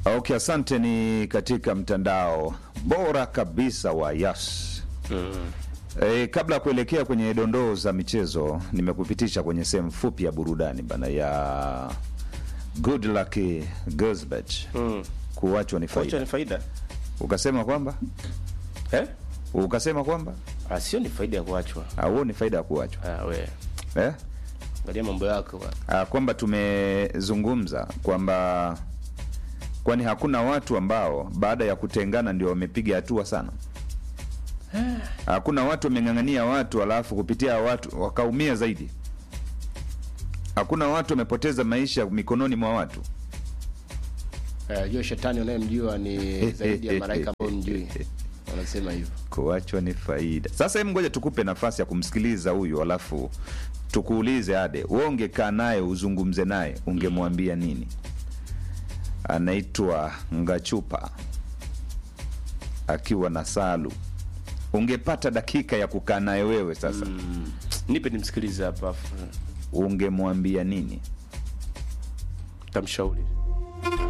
Okay, asante. Ni katika mtandao bora kabisa wa Yas. E, kabla ya kuelekea kwenye dondoo za michezo, nimekupitisha kwenye sehemu fupi ya burudani bana ya Good Luck Gosbert. Mm. Kuachwa ni Kocha faida. ni faida Ukasema kwamba eh? ukasema kwamba Ah, sio ni faida ya kuachwa. au ni faida ya kuachwa Ah, we eh? angalia mambo yako bwana. Ah, kwamba tumezungumza kwamba kwani hakuna watu ambao baada ya kutengana ndio wamepiga hatua sana. Hakuna watu wameng'ang'ania watu alafu kupitia watu wakaumia zaidi. Hakuna watu wamepoteza maisha mikononi mwa watu. Eh, hiyo shetani unayemjua ni zaidi ya malaika ambao mjui. Wanasema hivyo. Kuachwa ni faida. Sasa hebu ngoja tukupe nafasi ya kumsikiliza huyu, alafu tukuulize Ade, wewe ungekaa naye uzungumze naye, ungemwambia nini? Anaitwa Ngachupa akiwa na Salu. Ungepata dakika ya kukaa naye wewe sasa, Nipe nimsikilize hapa afu ungemwambia nini? tamshauri.